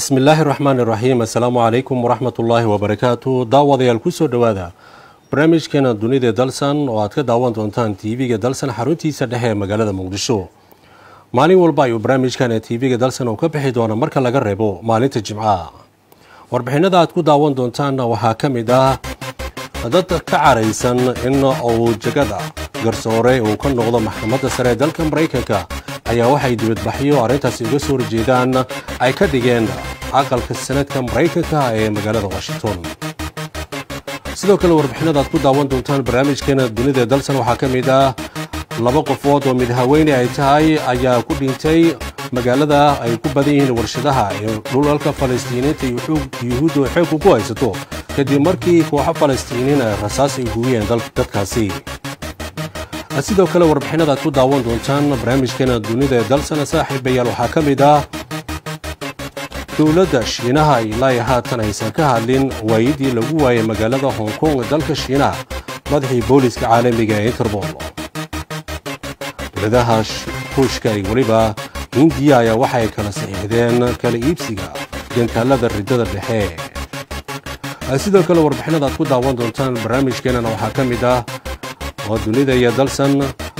bismi illaahi raxmaan iraxiim assalaamu calaykum waraxmat ullaahi wabarakaatu daawadayaal kusoo dhowaada barnaamijkeena dunida dalsan oo aad ka daawan doontaan tv-ga dalsan xaruntiisa dhexe ee magaalada muqdisho maalin walba ayuu barnaamijkan ee tv-ga dalsan uu ka bixi doona marka laga reebo maalinta jimcaha warbixinada aad ku daawan doontaanna waxaa ka mid ah dad ka caraysan in uu jegada garsoore uu ka noqdo maxkamadda sare ee dalka maraykanka ayaa waxay dibadbaxyo arrintaasi uga soo horjeedaan ay ka dhigeen aqalka sanadka maraykanka ee magaalada washington sidoo kale warbixinada aad ku daawan doontaan barnaamijkeena dunida dalsan waxaa ka mid ah laba qofood oo mid haweyne ay tahay ayaa ku dhintay magaalada ay ku badan yihiin warshadaha ee dhulalka falastiiniinta yuhuudda ay xoogku ku haysato kadib markii kooxo falastiiniin ay rasaas ay hugiyeen dadkaasi sidoo kale warbixinada aad ku daawan doontaan barnaamijkeena dunida ee dalsana saaxiibayaal waxaa ka mid ah dowladda shiinaha ilaa haatan aysan ka hadlin waayidii lagu waayay magaalada hong kong dalka shiinaha madaxii booliska caalamiga ee interbol dowladaha ruushka iyo weliba hindiya ayaa waxay kala saxiixdeen kala iibsiga gantaalada riddada dhexe sidoo kale warbixinada aad ku daawan doontaan barnaamijkeenana waxaa ka mid ah oo dunida iyo dalsan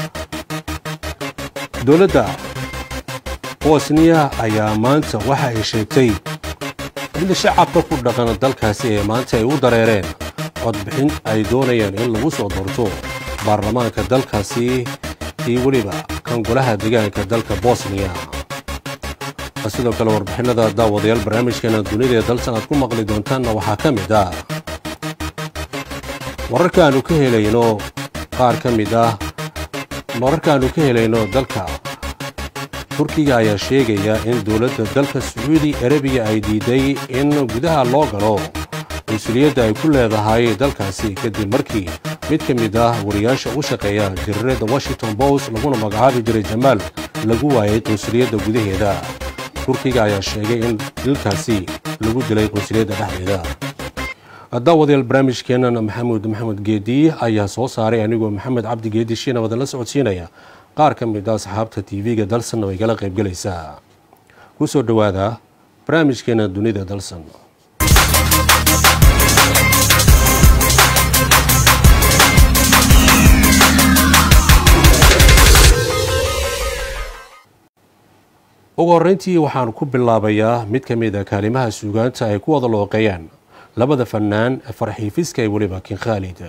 dowladda bosniya ayaa maanta waxa ay sheegtay in shacabka ku dhaqan dalkaasi ee maanta ay u dareereen codbixin ay doonayaan in lagu soo doorto baarlamaanka dalkaasi iyo weliba kan golaha deegaanka dalka bosniya sidoo kale warbixinada daawadayaal barnaamijkeena dunida ee dalsan aad ku maqli doontaanna waxaa ka mid ah wararka aanu ka helayno qaar ka mid ah wararkaannu ka helayno dalka turkiga ayaa sheegaya in dowladda dalka sacuudi arabiya ay diiday in gudaha loo galo mas-uuliyadda ay ku leedahay dalkaasi kadib markii mid ka mid ah wariyaasha u shaqeeya jariirada washington post laguna magacaabi jiray jamaal lagu waayay qunsuliyadda gudaheeda turkiga ayaa sheegay in dilkaasi lagu dilay qunsuliyadda dhexdeeda daawadayaal barnaamijkeenan maxamuud maxamed geedi ayaa soo saaray anigoo maxamed cabdi geedi shiina wadan la socodsiinaya qaar ka mid a asxaabta tv-ga dalsanna way kala qaybgelaysaa ku soo dhowaada barnaamijkeena dunida dalsan ugu horreyntii waxaan ku bilaabayaa mid ka mid a kaalimaha suugaanta ay ku wada looqeeyaan labada fannaan farxiifiska ee weliba kin khaalid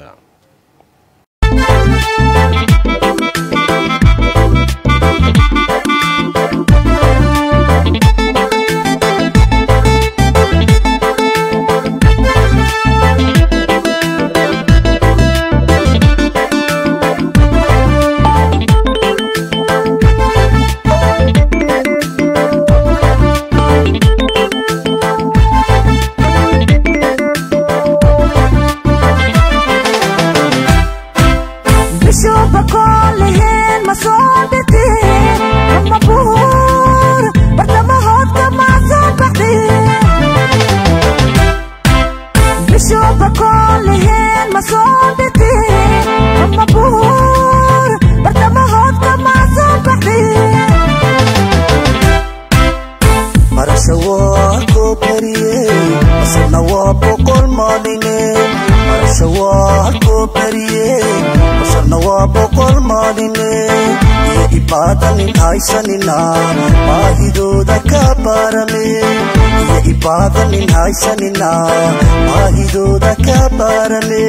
maahidooda ka baarame iyo ibaadanin haysanina maahidooda ka baarame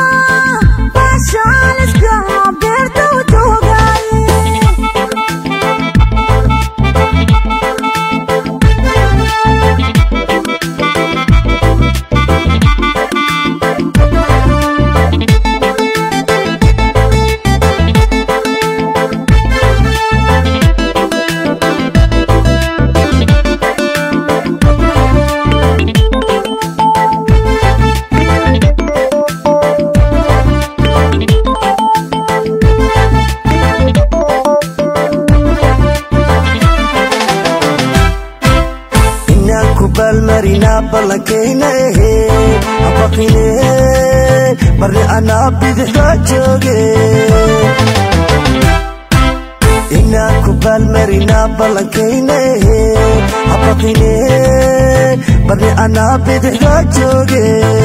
Ada baalmarinaa ballankayna ehe habaqine marni anaa bidixda jooge inaan ku baalmarinaa ballankayna ehe habaqine marni anaa bidixda jooge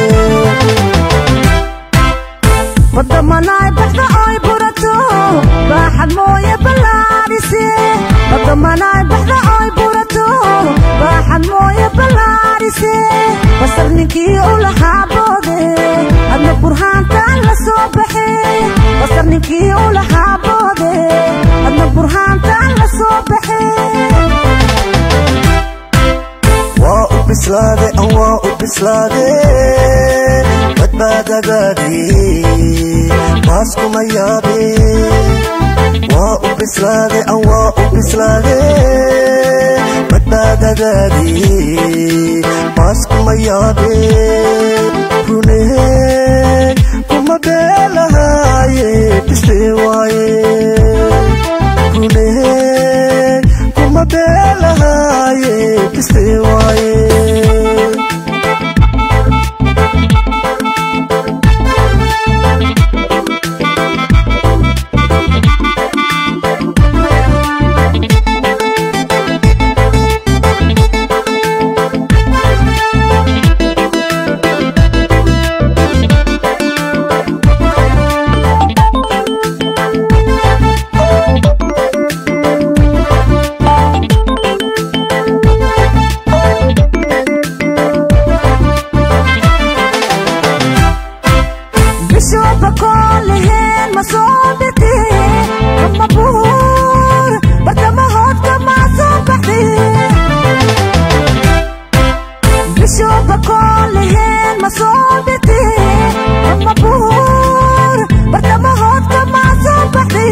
wadamanaay baxda ay burato baaxad mooye ballaadhise wadamanaay baxda ay burato baaxad mooye ballaadhise basar ninkii u lahaa boode adna burhaantaan la soo baxe basar ninkii u lahaa boode adna burhaantaan la soo baxe waa u bislaade an waa u bislaade badbaadagaadi baaskuma yaabe waa u bislaade an waa u bislaade badbaadagaadi baaskuma yaabe rune kuma beelahaaye bistee waaye rune kuma beelahaaye bistee waaye bishooba kooleheen ma soo bite kama buur bartamahoodka ma soo baxde bishooba kooleheen ma soo bite kama buur bartamahoodka ma soo baxde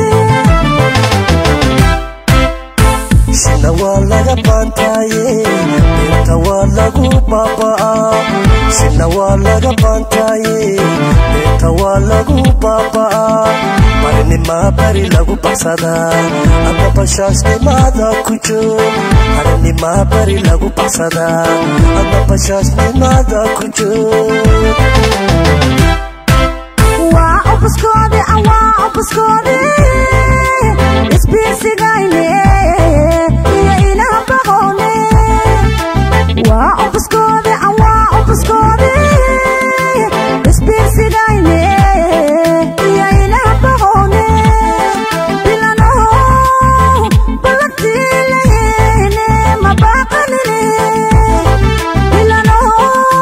shina waa laga baantaaye beenta waa lagu baaba'aa shina waa laga baantaaye beenta waa lagu baaba'aa marinimaa bari lagu baxsadaa ama bashaasnimaada ku joog marinimaa bari lagu baxsadaa ama bashaasnimaada ku joog waa obuskoode waa obuskoode isbiirsigayne iyo ilaha baqoone waa obuskoode waa obuskoode isbiirsigayne iyo ilaha baqoone bilanow ballantiilahene mabaqanine bilanow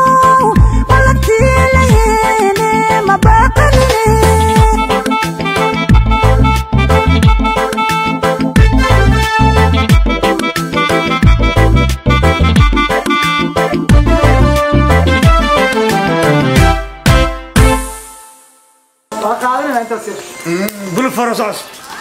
ballantiilahene mabaqanine bul farasaas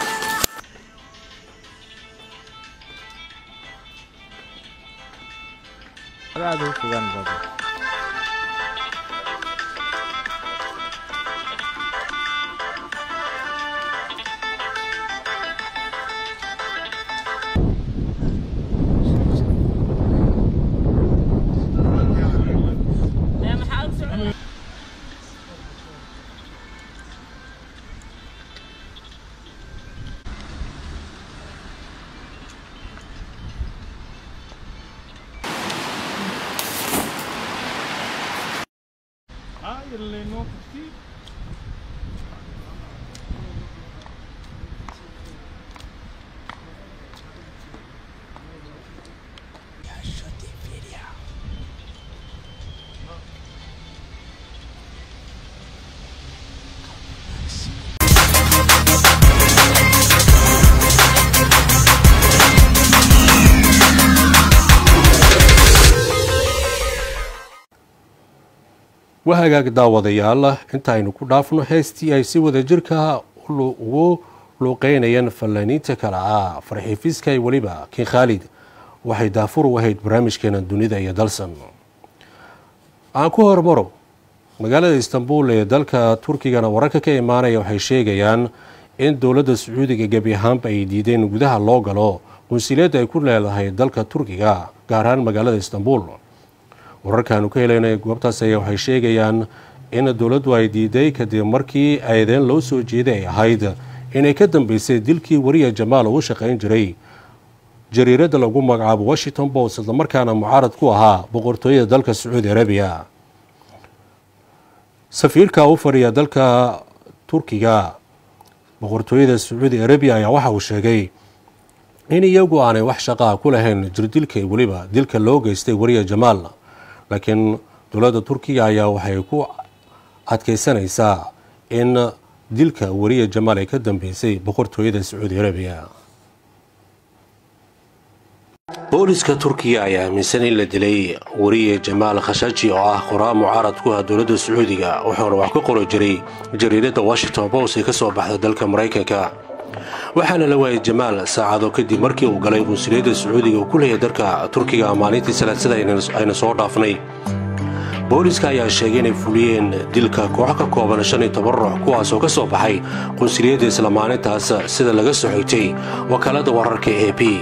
waa hagaag daawadayaal inta aynu ku dhaafno heestii ay si wada jirka ugu luuqeynayeen fallaaniinta kale ah farxiifiska iyo weliba kin khaalid waxay daafur u ahayd barnaamijkeena dunida iyo dalsan aan ku hormaro magaalada istanbul ee dalka turkigana wararka ka imaanaya waxay sheegayaan in dowladda sacuudiga gebi ahaanba ay diideen gudaha loo galo qunsileedda ay ku leedahay dalka turkiga gaar ahaan magaalada istanbul wararkaanu ka helayna goobtaas ayaa waxay sheegayaan in dowladdu ay diiday kadib markii eedeen loo soo jeeday ay ahayd inay ka dambeysay dilkii wariya jamaal uu shaqayn jiray jariiradda lagu magacaabo washington post islamarkaana mucaarad ku ahaa boqortooyada dalka sacuudi arabiya safiirka u fadhiya dalka turkiga boqortooyada sacuudi arabiya ayaa waxa uu sheegay in iyagu aanay wax shaqaa ku lahayn jirdilka weliba dilka loo geystay wariya jamaal laakiin dowladda turkiga ayaa waxay ku adkeysanaysaa in dilka wariya jamaal ay ka dambeysay boqortooyada sacuudi arabiya booliska turkiga ayaa aaminsan in la dilay wariye jamaal khashaji oo ah qoraa mucaarad ku ah dowladda sacuudiga wuxuuna wax ka qori jiray jariiradda washington post ee ka soo baxda dalka maraykanka waxaana la waayay jamaal saacado kadib markii uu galay qunsuliyadda sacuudiga uu ku leeyahay dalka turkiga maalintii salaasada ayna soo dhaafnay booliska ayaa sheegay inay fuliyeen dilka koox ka kooban shan iyo toban ruux kuwaasoo ka soo baxay qunsuliyadda isla maalintaas sida laga soo xigtay wakaalada wararka e b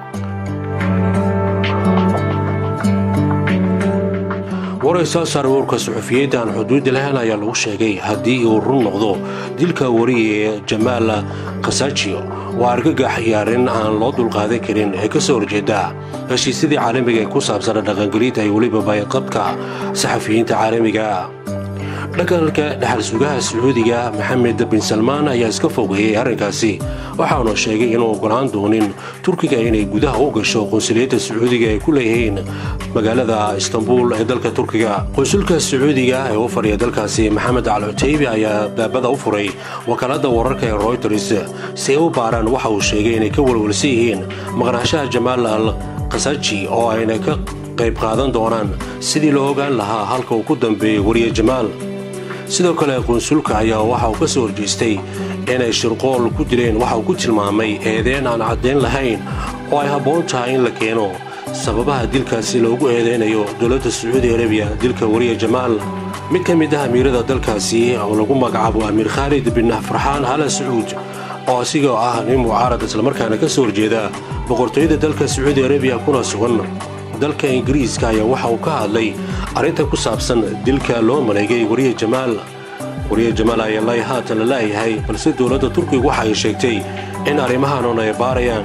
waray soo saaray warka suxufiyiinta aan xuduudi lahayn ayaa lagu sheegay haddii uu run noqdo dilka wariye jamaal khasaajiyo waa argagax iyo arrin aan loo dulqaadan karin ee ka soo horjeeda heshiisyadii caalamiga ee ku saabsana dhaqangelinta iyo weliba bayqabka saxafiyiinta caalamiga dhaqanka dhexal sugaha sacuudiga maxamed bin salmaan ayaa iska fogeeyey arrinkaasi waxaanu sheegay inuu ogolaan doonin turkiga inay gudaha u gasho qunsuliyadda sacuudiga ay ku leeyihiin magaalada istanbul ee dalka turkiga qunsulka sacuudiga ee u fadhiya dalkaasi maxamed al cutaybi ayaa baabada u furay wakaalada wararka ee royters si ay u baaraan waxa uu sheegay inay ka walwalsan yihiin maqnaanshaha jamaal al khasaji oo ayna ka qayb qaadan doonaan sidii loo ogaan lahaa halka uu ku dambeeyey wariye jamaal sidoo kale qunsulka ayaa waxa uu ka soo horjeestay inay shirqool ku dileen waxa uu ku tilmaamay eedeen aan caddayn lahayn oo ay habboon tahay in la keeno sababaha dilkaasi loogu eedeynayo dowladda sacuudi arabiya dilka wariye jamaal mid ka mid ah amiirada dalkaasi oo lagu magacaabo amiir khaalid bin farxaan hala sacuud oo asigoo ah nin mucaarad islamarkaana ka soo horjeeda boqortooyada dalka sacuudi arabiya kuna sugan dalka ingiriiska ayaa waxa uu ka hadlay arrinta ku saabsan dilka loo maleegay wariye jamaal wariye jamaal ayaa lay haatan la laayahay balse dowladda turkiga waxa ay sheegtay in arrimahaanun ay baarayaan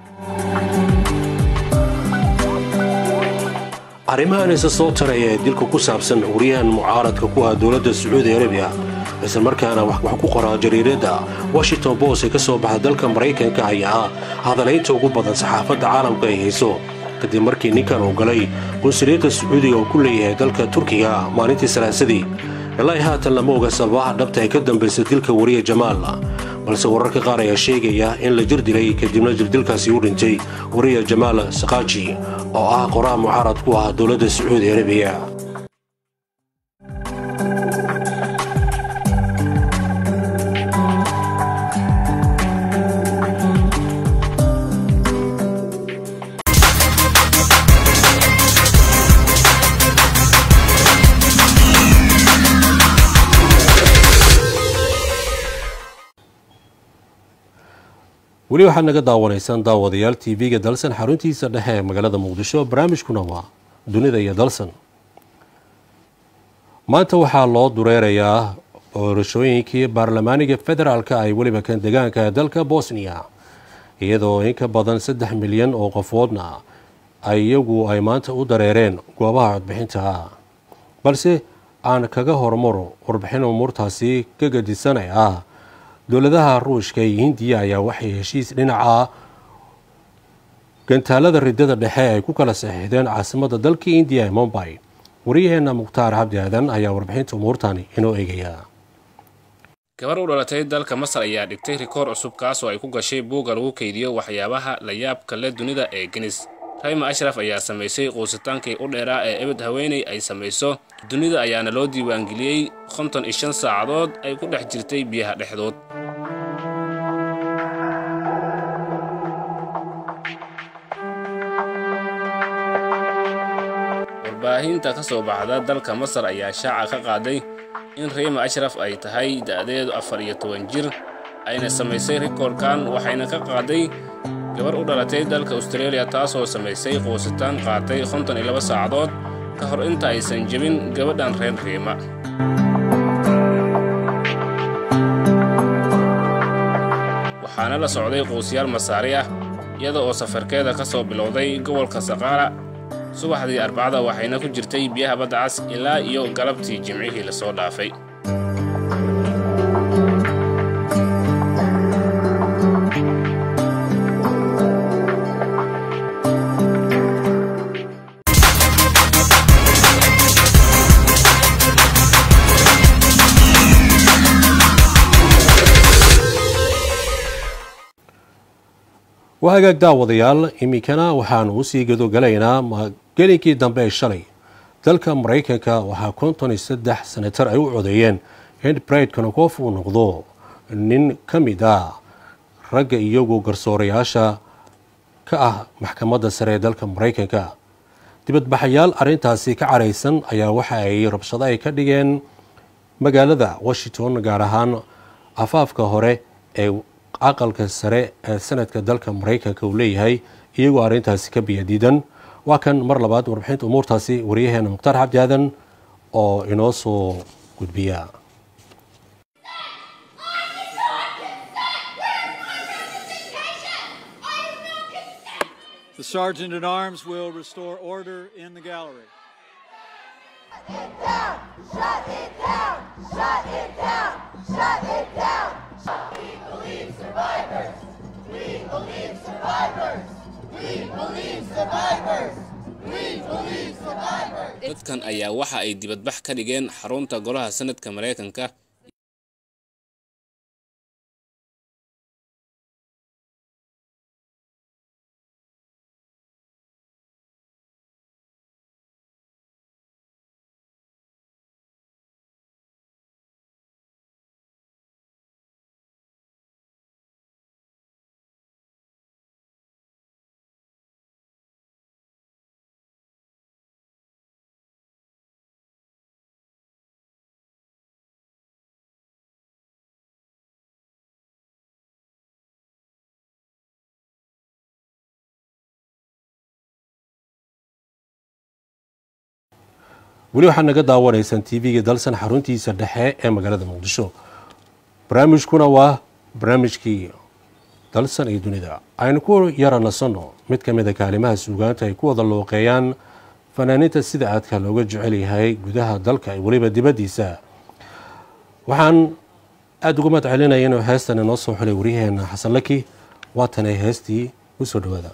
arrimahan isa soo taraya ee dilka ku saabsan wariyahan mucaaradka ku ah dowladda sacuudi arabiya islamarkaana wax ku qoraa jariiradda washington post ee ka soo baxa dalka maraykanka ayaa ah hadalaynta ugu badan saxaafadda caalamka ay hayso kadib markii ninkan uu galay qunsuliyadda sacuudiga uu ku leeyahay dalka turkiga maalintii salaasadii ilaa haatan lama oga sababaha dhabta ee ka dambaysa dilka wariye jamaal balse wararka qaar ayaa sheegaya in la jir dilay kadibna jirdilkaasi u dhintay wariye jamaal sakaaji oo ah qoraha mucaarad ku ah dowladda sacuudi arabiya weli waxaad naga daawanaysaan daawadayaal tv-ga dalsan xaruntiisa dhexe ee magaalada muqdisho barnaamijkuna waa dunida iyo dalsan maanta waxaa loo dureerayaa doorashooyinkii baarlamaaniga federaalka ay weliba kan degaanka ee dalka bosniya iyadoo in ka badan saddex milyan oo qofoodna ay iyagu ay maanta u dareereen goobaha codbixinta balse aan kaga hormaro warbixin umuurtaasi ka gadisanay ah dowladaha ruushka iyo hindiya ayaa waxay heshiis dhinaca gantaalada ridada dhexe ay ku kala saxiixdeen caasimadda dalka indiya ee mombay waryaheena mukhtaar cabdi aadan ayaa warbixinta umuurtani inoo eegaya gabar u dhalatay dalka masar ayaa dhigtay rikoor cusub kaasoo ay ku gashay buugga lagu keydiyo waxyaabaha la yaabka le dunida ee genis rayma ashraf ayaa samaysay quusitaankii u dheeraa ee ebed haweeney ay samayso dunida ayaana loo diiwaangeliyey konton iyo shan saacadood ay ku dhex jirtay biyaha dhexdood warbaahinta ka soo baxda dalka masar ayaa shaaca ka qaaday in rayma ashraf ay tahay da'deedu afar iyo toban jir ayna samaysay rikoorkan waxayna ka qaaday gabar u dhalatay dalka austareeliya taasoo samaysay quusitaan qaatay konton iyo laba saacadood ka hor inta aysan jebin gabadhan reer riima waxaana la socday quusyaal masaari ah iyada oo safarkeeda ka soo bilowday gobolka saqaara subaxdii arbacada waxayna ku jirtay biyaha badda cas ilaa iyo galabtii jimcihii lasoo dhaafay waa hagaag daawadayaal iminkana waxaanu usii gadogalaynaa gelinkii dambe ee shalay dalka maraykanka waxaa konton iyo saddex senatar ay u codeeyeen in bride konokof uu noqdo nin ka mid ah ragga iyagu garsoorayaasha ka ah maxkamadda sare ee dalka maraykanka dibadbaxayaal arrintaasi ka caraysan ayaa waxa ay rabshado ay ka dhigeen magaalada washington gaar ahaan afaafka hore ee aqalka sare ee sanadka dalka maraykanka uu leeyahay iyagoo arrintaasi ka biyadiidan waa kan mar labaad warbixinta umuurtaasi waryaheena mukhtaar xabdi aadan oo inoo soo gudbiya The sergeant at arms will restore order in the gallery. dadkan ayaa waxa ay dibadbax ka dhigeen xarunta golaha sanadka maraykanka weli waxaad naga daawanaysaan tv-ga dalsan xaruntiisa dhexe ee magaalada muqdisho barnaamijkuna waa barnaamijkii dalsan iyo dunida aynu ku yara nasanno mid ka mida kaalimaha suugaanta ay ku wada looqeeyaan fanaaniinta sida aadka looga jecel yahay gudaha dalka weliba dibaddiisa waxaan aada uga mahad celinaya inuu heestan inoo soo xulay waryaheena xasan laki waatanay heestii u soo dhawaada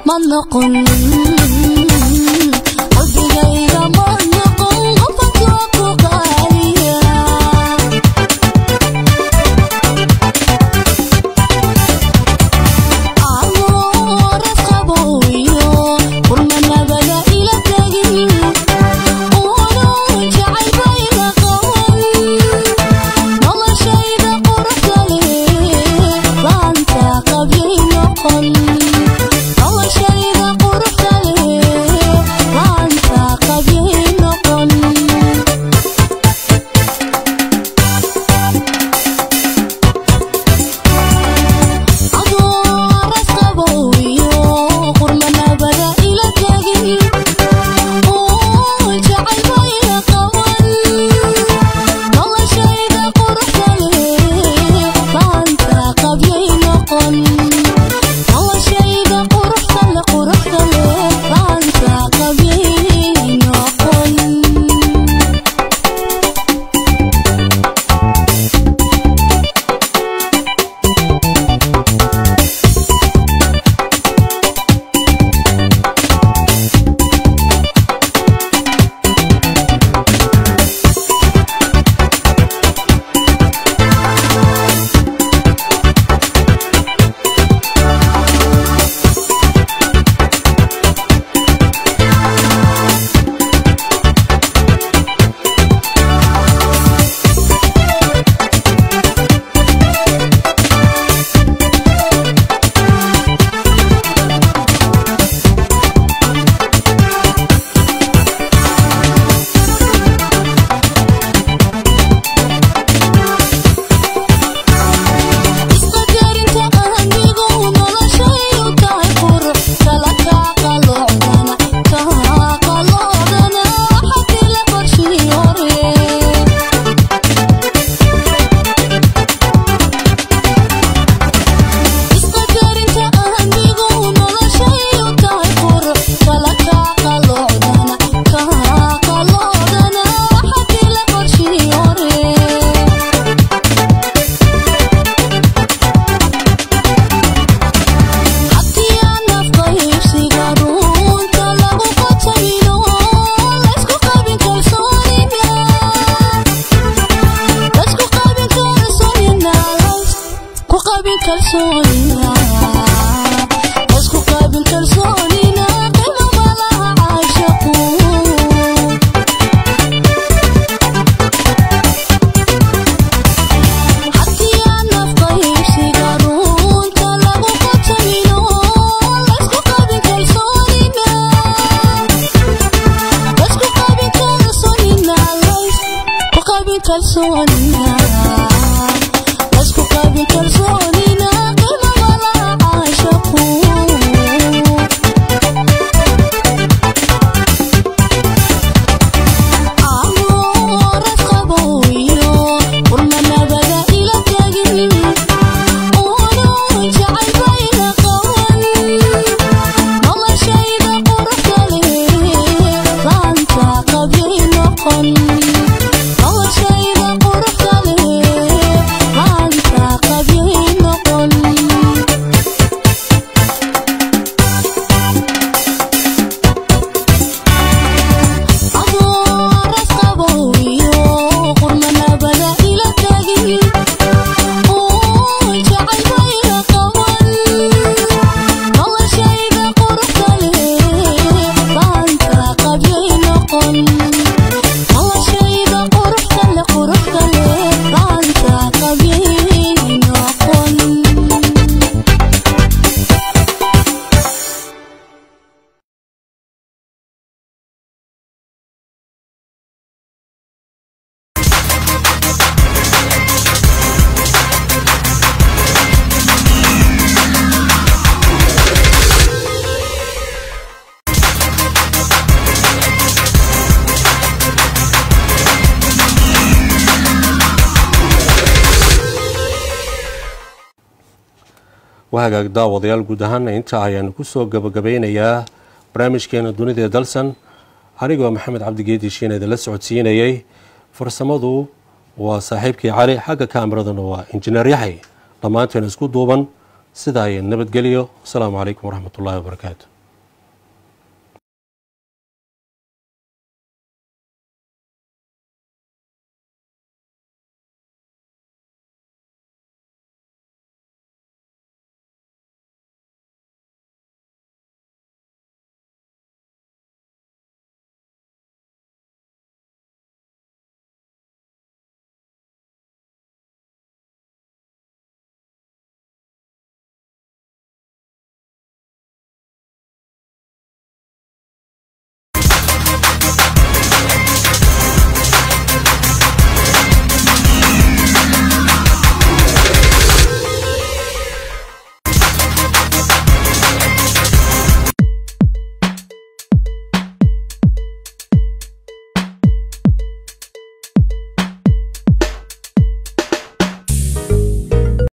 ma noqon qalbigayga ma noqon qofka ku qaaliya amoras qabowiyo qurmanabada ila tegin uunun jacaylbayga qaban noloshayda quruxda leh baanta qabyay noqon noloshayda quruxda leh baanta qabyay noqon adooras qabowiyo qurmanabada ila tegin uun jacaylbayga qaban noloshayda quruxda leh baanta qabyay noqon noloshayda quruxda le quruxda leh baanta qabyay noqon isqadarinta anigu noloshayu tahay qurux kala kaa qalocdana kaa qalocdana xagii la qorshii hore isqadarinta anigu noloshayu tahay qurux kala kaa qalocdana kaa qalocdana xagii la qorshii hore haddii aan nafqaybsiga runta lagu qotamino laysku qabin kalsoonina laysku qabin kalsoonina laysku qabin kalsoonina laysku qabin kalsoonina qiimo malaha caashaqu haddii aan nafqaybsiga runta lagu qotamino laysku qabin kalsoonina laysku qabin kalsoonina laysku qabin kalsoonina laysku qabin kalsoonina qiimo malaha caashaqu amoras qabowiyo qurmanabada ila tegin uunun jacaylbayga qaban noloshayda quruxda leh baanta qabyay noqon noloshayda quruxda leh baanta qabyay noqon adooras qabowiyo qurmanabada ila tegin uun jacaylbayga qaban noloshayda quruxda leh baanta qabyay noqon noloshayda quruxda le quruxda leh baanta qabyay noqon waa hagaag daawadayaal guud ahaana intaa ayaanu kusoo gabagabeynayaa barnaamijkeena dunida dalsan anigoo maxamed cabdigeedi shiin idinla socodsiinayay farsamadu waa saaxiibkii cali xagga kaameraduna waa injineer yaxay dhammaanteen isku duuban sidaa ay nabadgeliyo asalaamu calaykum waraxmat ullaahi wabarakaatu